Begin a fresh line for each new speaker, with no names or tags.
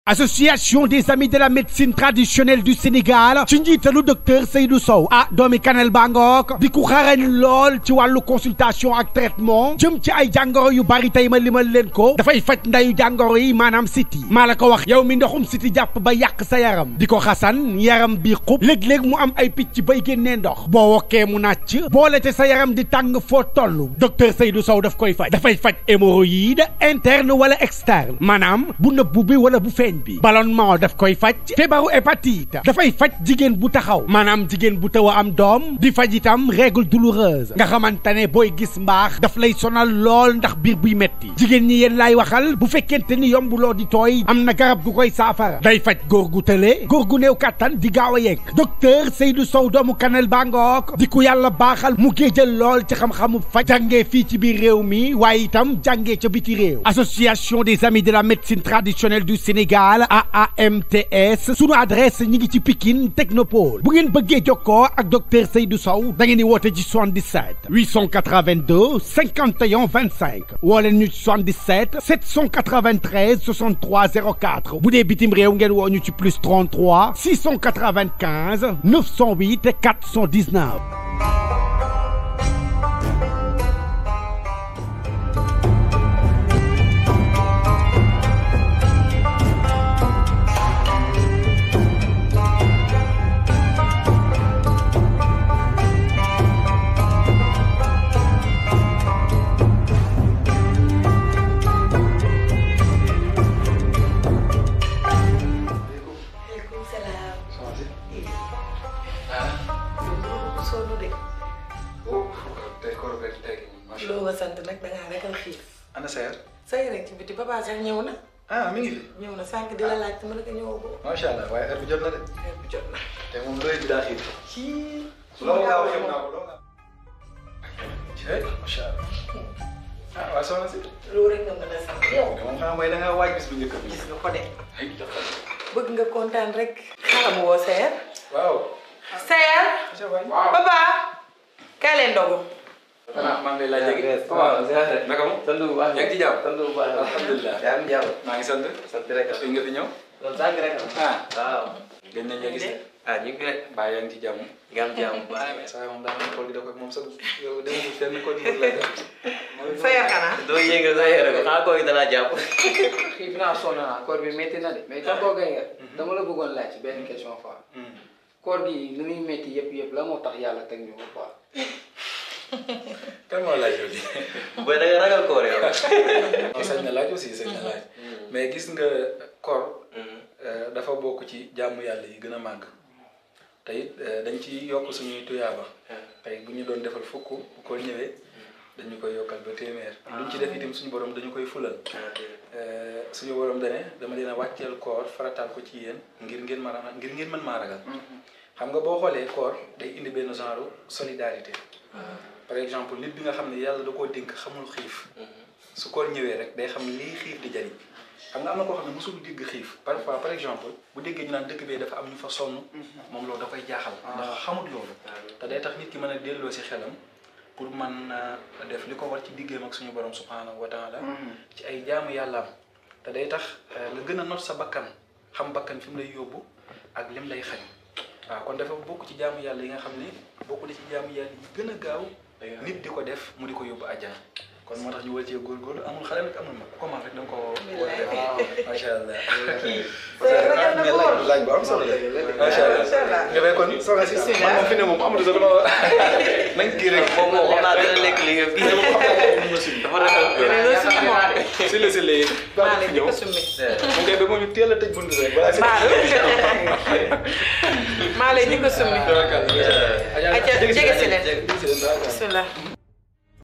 association des amis de la médecine traditionnelle du Sénégal ci njiitalu docteur Seydou Sow ah doomi Kanel Bangook di ku xarañ lool ci wàllu consultation ak traitement jëm ci ay jàngoro yu bari tey ma limal leen ko dafay faj ndayu jàngoro yi maanaam siti maa la ko wax yow mi ndoxum siti jàpp ba yàq sa yaram di ko xasan yaram bi xub léeg-léeg mu am ay picc bay génnee ndox boo wokkee mu nàcc boole te sa yaram di tàng foo toll docteur Seydou Sow daf koy faj dafay faj hémorroïde interne wala externe maanaam bu nëbbu bi wala bu feeñ bi ballonnement daf koy faj feebaru hépatite dafay faj jigéen bu taxaw maanaam jigéen bu taw a am doom di faj itam règle douloureuse nga xamante ne booy gis mbaax daf lay sonal lool ndax biir buy metti jigéen ñi yéen laay waxal bu fekkente ni yombuloo di tooy am na garab gu koy saafara day faj góor gu tële góor gu néew kàttan di gaaw a yegg docteur Seydou Sow doomu Kanel Bangook di ku yàlla baaxal mu géejal lool ci xam-xamu faj jàngee fii ci biir réew mi waaye itam jàngee ca biti réew association des amis de la médecine traditionnelle du Sénégal AAMTS sunu adresse ñi ngi ci Pikine Technopole bu ngeen bëggee jokkoo ak docteur Seydou Sow da ngeen di woote ci 77 882 51 25 woo leen ñu ci 77 793 63 04 bu dee bitim réew ngeen woo ñu ci plus 33 695 908 419.
maaleykum salaam. sonn de.
tey koor beeg tey macha
loo ma sant nag da ngaa ragal xiif.
ana seer.
say rek ci biti papa sax ñëw na.
ah mi ngi fi.
ñëw na sànq di la laaj te mën nga ñëw ko.
macha allah waaye heure bi jot na de.
heure bi jot na.
te moom looy bi daa xiir.
ci.
loolu laa wax naa ko loolu laa. jërëjëf macha allah. ah waa soxna si.
loolu rek nga mën a sant yow.
moom xam mooy da ngaa waaj bis bu njëkk bi.
gis nga ko de.
ay jox ko.
bëgg nga kontaan rek. xalam woo Seer.
waaw.
Seer.
macha allah.
papa. kaay leen ndogu.
ah maa ngi lay laaj léegi.
waaw ziare.
naka mu.
sant bu baax
yaa ngi ci jàmm.
sant bu baax
alhamdulilah.
yaa ngi jàmm.
maa ngi sant.
sant rek
fi nga fi ñëw.
loolu sànq rek
ah.
waaw.
gën nañ la gis de.
ah ñu ngi rek.
baa yaa ngi ci jàmm.
nga am jàmm bu baax.
saa moom daa mel ni koor gi da koy moom sax yow da nga fenn koor gi la def.
Seer xanaa.
doo yëngal sa yére ko xanaa koo gi danaa jàpp.
xiif naa sonn naa koor bi métti na de mais tonton Gaye nga dama la bëggoon laaj ci benn question quoi koor gi li muy métti yëpp yëpp la moo tax yàlla teg ñu ko quoi
kan moo laaj yow di.
booy da nga ragal koor yow.
non sañ na laaj aussi sañ na laaj mais gis nga koor euh, dafa bokk ci jàmm yàlla yi gën a màgg te it euh, dañ ci yokk suñuy tuyaaba tey bu ñu doon defal fukk bu ko ñëwee dañu koy yokkal ba téeméer luñ ci def itam suñu borom dañu koy fulal Euh, suñu borom dane dama leen a wàcceel koor farataal ko ci yéen ngir ngeen mën a ngir ngeen mën maa ragal xam nga boo xoolee koor day indi benn genre solidarité par exemple nit bi nga xam ne yàlla da koo dénk xamul xiif su koor ñëwee rek day xam lii xiif di jariñ xam nga am na koo xam ne mosul dégg xiif parfois par exemple bu déggee ñu naan dëkk bee dafa am ñu fa sonn moom loolu da koy jaaxal ndax xamut loolu te day tax nit ki mën a delloo si xelam pour man def li ko war ci diggéem ak suñu borom subhanahu wa taala ci ay jaamu yàllaam te day tax nga gën a not sa bakkan xam bakkan fi mu lay yóbbu ak lim lay xañ waaw kon dafa bokk ci jaamu yàlla yi nga xam ne bokk na ci jaamu yàlla yi gën a gaaw nit di ko def mu di ko yóbbu àjjana kon moo tax ñu war cee góorgóorlu amul xale nag amul mag comment rek da nga ko war a def macha allah
Seer ragal na ko woon.
laaj bu am solo la macha allah
Macha allah.
nga fay kon soxna si man moom fi ne moom amul sax dama nañ kii rek
moom moom xam naa dina lekk li nga kii dafa ragal koor.
loolu si moom.
si la si léegi
maa leen di ko summi.
mu ngay ba moom ñu teel a tëj bunt rek balaa si
maa leen di ko summi.
Tawakkal.
Aja jege si leen.
Jege si leen, tawakkal.
bismillah.